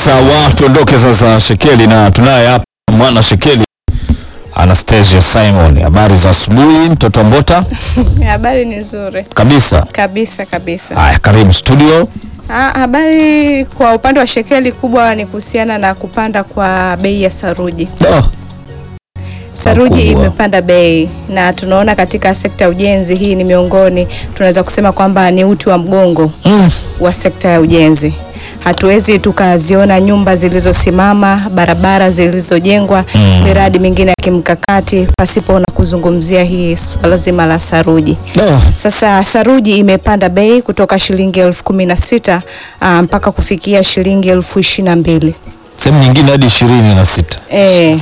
Sawa, tuondoke sasa Shekeli, na tunaye hapa mwana Shekeli Anastasia Simon. Habari za asubuhi, mtoto Mbota? Habari ni nzuri Kabisa. kabisa kabisa. Haya, karibu studio. Ah, habari kwa upande wa Shekeli kubwa ni kuhusiana na kupanda kwa bei ya saruji. Oh, Saruji Pakubwa. imepanda bei na tunaona katika sekta ya ujenzi, hii ni miongoni, tunaweza kusema kwamba ni uti wa mgongo mm. wa sekta ya ujenzi. Hatuwezi tukaziona nyumba zilizosimama, barabara zilizojengwa, Mm. miradi mingine ya kimkakati pasipo na kuzungumzia hii swala zima la saruji. Oh, Sasa saruji imepanda bei kutoka shilingi elfu kumi na sita ah, mpaka kufikia shilingi elfu ishirini na mbili. sehemu nyingine hadi ishirini na sita. E,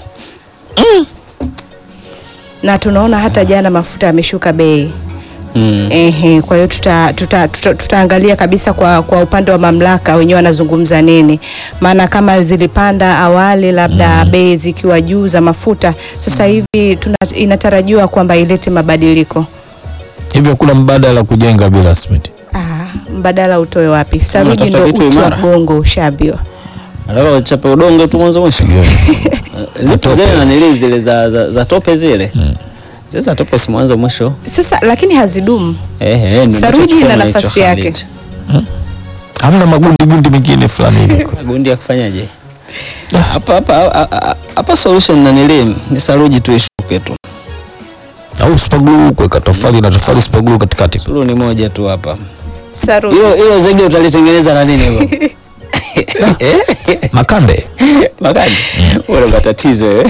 na tunaona hata jana mafuta yameshuka bei. Mm. Ehe, kwa hiyo tuta, tuta, tuta, tutaangalia kabisa kwa, kwa upande wa mamlaka wenyewe wanazungumza nini, maana kama zilipanda awali labda bei zikiwa juu za mafuta, sasa hivi tuna, inatarajiwa kwamba ilete mabadiliko. Hivyo kuna mbadala kujenga bila simiti. Ah, mbadala utoe wapi? Saruji Unatafuta ndio kitu uti wa imara. mgongo, ushaambiwa. Alafu wachape udongo tu mwanzo mwisho. Zipo zile nanili zile za, za, za tope zile. Zile za tope si mwanzo mwisho. Sasa lakini hazidumu. Eh eh ndio Saruji nachokisema ina hicho nafasi Khalid. yake. Hamna magundi gundi mengine fulani hivi. Gundi ya kufanyaje? Hapa hapa hapa- hapa solution nanili ni saruji tu ishuke tu. Au spagulu kuweka tofali na tofali spagulu katikati. Suluhu ni moja tu hapa. Saruji. Hilo hilo zege utalitengeneza na nini hilo? Makande. Makani. Wala matatizo eh.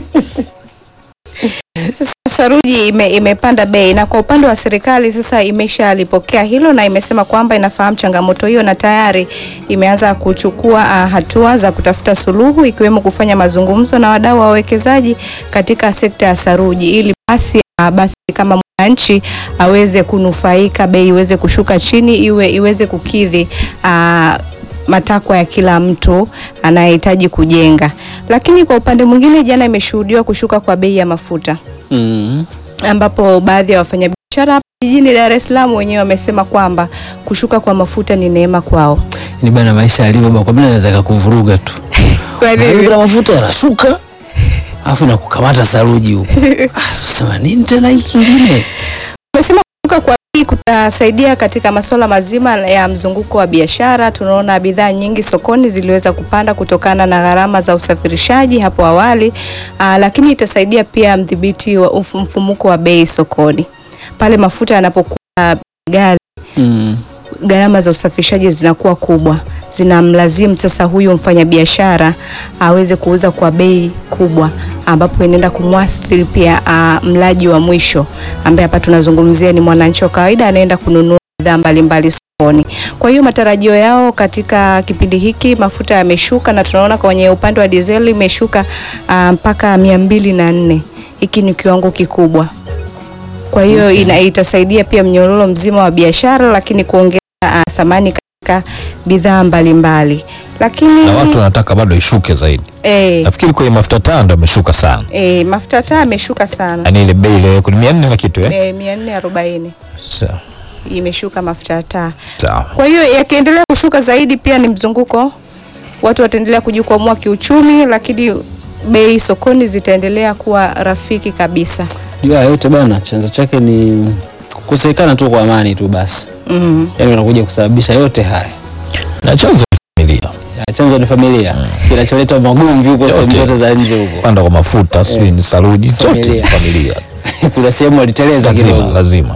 Sasa saruji ime, imepanda bei na kwa upande wa serikali sasa imeshalipokea hilo na imesema kwamba inafahamu changamoto hiyo na tayari imeanza kuchukua ah, hatua za kutafuta suluhu ikiwemo kufanya mazungumzo na wadau wa wawekezaji katika sekta ya saruji ili basi ah, basi kama mwananchi aweze kunufaika, bei iweze kushuka chini, iwe iweze kukidhi ah, matakwa ya kila mtu anayehitaji kujenga. Lakini kwa upande mwingine, jana imeshuhudiwa kushuka kwa bei ya mafuta Mm. ambapo baadhi ya wafanyabiashara hapa jijini Dar es Salaam wenyewe wamesema kwamba kushuka kwa mafuta ni neema kwao. Ni bana maisha yalivyo baba kwa mimi naweza kukuvuruga tu. Kwa Hivi nini? kuna mafuta yanashuka alafu na kukamata saruji huko. Ah, sasa nini tena hiki kingine? Wamesema kushuka kwa bei kutasaidia katika masuala mazima ya mzunguko wa biashara. Tunaona bidhaa nyingi sokoni ziliweza kupanda kutokana na gharama za usafirishaji hapo awali, aa, lakini itasaidia pia mdhibiti wa mfu- mfumuko wa bei sokoni pale mafuta yanapokuwa ghali Mm. gharama za usafirishaji zinakuwa kubwa, zinamlazimu sasa huyu mfanyabiashara aweze kuuza kwa bei kubwa, ambapo inaenda kumwathiri pia uh, mlaji wa mwisho ambaye hapa tunazungumzia ni mwananchi wa kawaida anaenda kununua bidhaa mbalimbali sokoni. Kwa hiyo matarajio yao katika kipindi hiki mafuta yameshuka, na tunaona kwenye upande wa dizeli imeshuka uh, mpaka mia mbili na nne. Hiki ni kiwango kikubwa kwa hiyo ina, itasaidia pia mnyororo mzima wa biashara, lakini kuongeza uh, thamani katika bidhaa mbalimbali. Lakini Na watu wanataka bado ishuke zaidi. eh, Nafikiri kwenye mafuta taa ndo ameshuka sana. eh, mafuta taa ameshuka sana Yaani ile bei ile ni 400 na kitu eh. eh, mia nne arobaini Sawa. imeshuka mafuta ya taa. Sawa. Kwa hiyo yakiendelea kushuka zaidi, pia ni mzunguko, watu wataendelea kujikwamua kiuchumi, lakini bei sokoni zitaendelea kuwa rafiki kabisa. Jua ya yote bana, chanzo chake ni kukosekana tu kwa amani tu basi. mm. Yaani unakuja kusababisha yote haya. Na chanzo ni familia. Ya, chanzo ni familia. Kinacholeta magomvi huko sehemu Yote. zote za nje huko. Panda kwa mafuta, sijui ni saruji, zote Familia. familia. Kuna sehemu waliteleza Lazima, kidogo. lazima.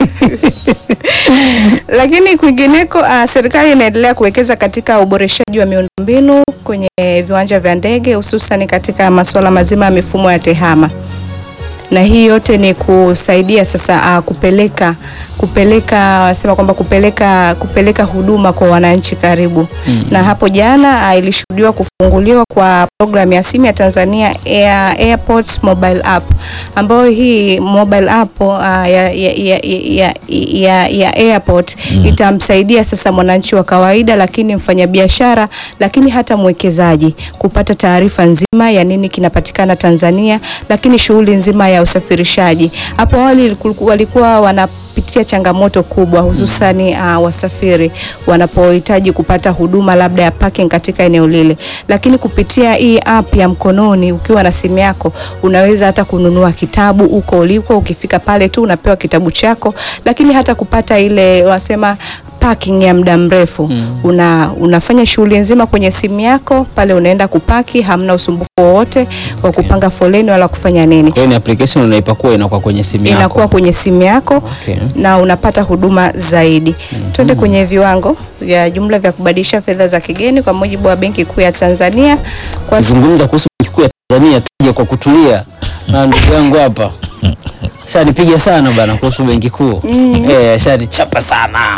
Lakini kwingineko uh, serikali inaendelea kuwekeza katika uboreshaji wa miundombinu kwenye viwanja vya ndege hususan katika masuala mazima ya mifumo ya tehama, na hii yote ni kusaidia sasa uh, kupeleka kupeleka wanasema kwamba kupeleka kupeleka huduma kwa wananchi karibu Mm. na hapo jana uh, ilishuhudiwa kufunguliwa kwa programu ya simu ya Tanzania Air, Airports Mobile App ambayo hii mobile app uh, ya, ya, ya, ya, ya, ya airport Mm. itamsaidia sasa mwananchi wa kawaida, lakini mfanyabiashara, lakini hata mwekezaji kupata taarifa nzima ya nini kinapatikana Tanzania, lakini shughuli nzima ya usafirishaji. Hapo awali iliku- walikuwa wana wanapitia changamoto kubwa hususani uh, wasafiri wanapohitaji kupata huduma labda ya parking katika eneo lile, lakini kupitia hii app ya mkononi ukiwa na simu yako unaweza hata kununua kitabu uko uliko, ukifika pale tu unapewa kitabu chako, lakini hata kupata ile wasema parking ya muda mrefu Mm. una, unafanya shughuli nzima kwenye simu yako pale, unaenda kupaki, hamna usumbufu wowote wa kupanga foleni wala kufanya nini, Kwa hiyo ni application unaipakua inakuwa kwenye simu yako. inakuwa kwenye simu yako Okay. na unapata huduma zaidi. Twende kwenye viwango vya jumla vya kubadilisha fedha za kigeni kwa mujibu wa Benki Kuu ya Tanzania kwa Kuzungumza kuhusu benki kuu ya Tanzania tuje kwa kutulia na ndugu yangu hapa shanipiga sana bana kuhusu benki kuu eh, shanichapa sana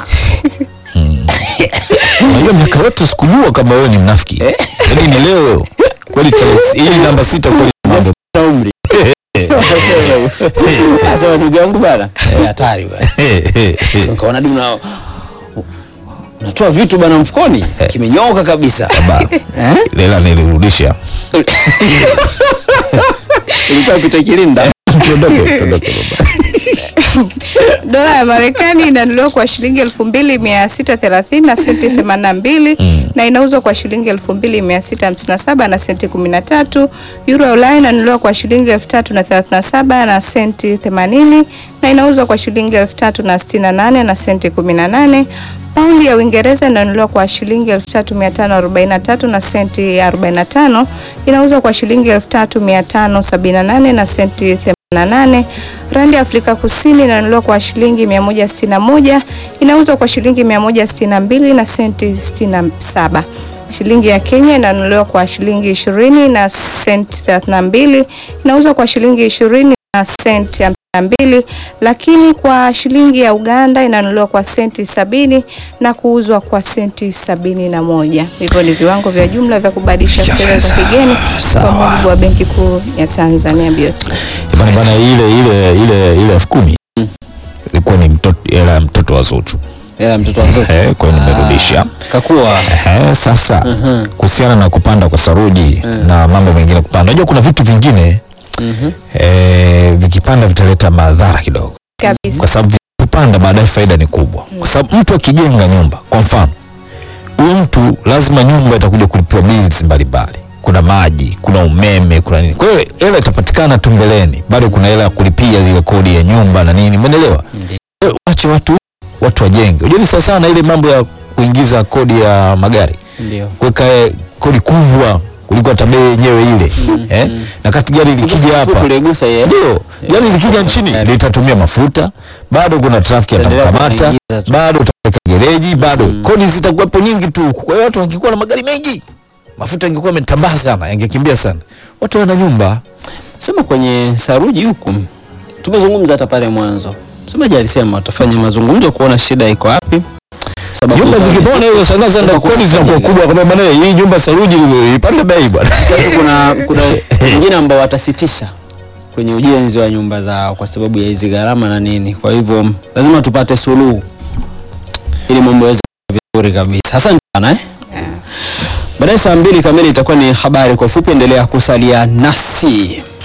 Unajua miaka yote sikujua kama wewe ni mnafiki. Yaani ni leo kweli tarehe- hii namba sita kweli mambo. na umri sasa ndugu yangu bana eh, hatari bana Sasa nikaona du na unatoa vitu bana mfukoni kimenyoka kabisa eh? Lela nilirudisha. ilikuwa pita kilinda Tuondoke, tuondoke baba. dola ya Marekani inanunuliwa kwa shilingi elfu mbili mia sita thelathini na senti themanini na mbili na inauzwa kwa shilingi elfu mbili mia sita hamsini na saba na senti kumi na tatu. Euro ya Ulaya inanunuliwa kwa shilingi elfu tatu na thelathini na saba na senti themanini na inauzwa kwa shilingi elfu tatu na sitini na nane na senti kumi na nane. Paundi ya Uingereza inanunuliwa kwa shilingi 3543 na senti 45, inauzwa kwa shilingi 3578 na senti 88. Randi ya Afrika Kusini inanunuliwa kwa shilingi 161, inauzwa kwa shilingi 162 na senti 67. Shilingi ya Kenya inanunuliwa kwa shilingi 20 na senti 32, inauzwa kwa shilingi 20 na senti mbili lakini kwa shilingi ya Uganda inanunuliwa kwa senti sabini na kuuzwa kwa senti sabini na moja. Hivyo ni viwango vya jumla vya kubadilisha Ya fedha za fedha. kigeni kwa Sawa. mujibu wa Benki Kuu ya Tanzania BOT. Bana bana ile ile ile ile elfu kumi ilikuwa ni mtoto hela ya mtoto wa Zuchu. ela mtoto wa mtoto Eh, kwa hiyo nimerudisha. kakua Eh, sasa Mhm. kuhusiana na kupanda kwa saruji na mambo mengine kupanda, unajua kuna vitu vingine Mhm. eh, vikipanda vitaleta madhara kidogo, Kabisa. kwa sababu vikipanda baadaye faida ni kubwa, kwa sababu mtu akijenga nyumba, kwa mfano huyu mtu lazima nyumba itakuja kulipiwa bills mbalimbali, kuna maji, kuna umeme, kuna nini. Kwa hiyo hela itapatikana tu mbeleni, bado kuna hela ya kulipia zile kodi ya nyumba na nini, umeelewa? Ndiyo. Kwa hiyo Wache watu watu wajenge. Unajua ni sawa sawa na ile mambo ya kuingiza kodi ya magari Ndio. kuweka eh, kodi kubwa kuliko hata bei yenyewe ile eh? na kati gari likija hapa tuligusa ye ndio gari likija nchini Gari. litatumia mafuta, bado kuna trafiki Itaendelea atakamata, kuingiza tu. bado utaweka gereji, bado kodi zitakuwepo nyingi tu. Kwa hiyo watu wangekuwa na magari mengi, mafuta yangekuwa yametambaa sana, yangekimbia sana, watu wana nyumba sema kwenye saruji huku tumezungumza hata pale mwanzo msemaji alisema tutafanya mazungumzo kuona shida iko wapi sababu nyumba zikipona hiyo sana sana, Sasa kodi zinakuwa kuna- kubwa, kwa maana hii nyumba saruji ipande bei bwana. Sasa kuna kuna wengine ambao watasitisha kwenye ujenzi wa nyumba zao kwa sababu ya hizi gharama na nini. Kwa hivyo lazima tupate suluhu ili mambo yaweze kuwa vizuri kabisa. Asante sana eh. Baadaye saa mbili kamili itakuwa ni habari kwa ufupi. Endelea kusalia nasi.